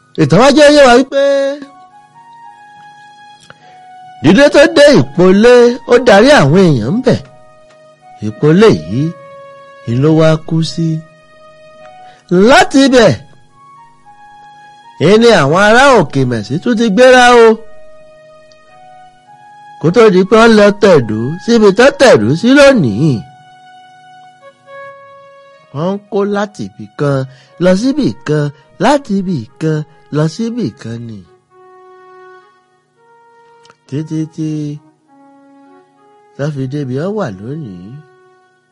ìtàn wá jẹ́ yé wa wípé dídé tó dé ìpolé ó darí àwọn èèyàn ń bẹ̀ ìpolé yìí ni ló wá kú sí láti ibẹ̀ ìní àwọn ará òkè mẹ̀sí tún ti gbéra o kó tó di pé wọ́n lọ tẹ̀dó síbi tó tẹ̀dó sí lónìí wọ́n ń kó láti ibì kan lọ síbì kan láti ibì kan lọ síbì kan ni títí tí sáfi débi ọ wà lónìí.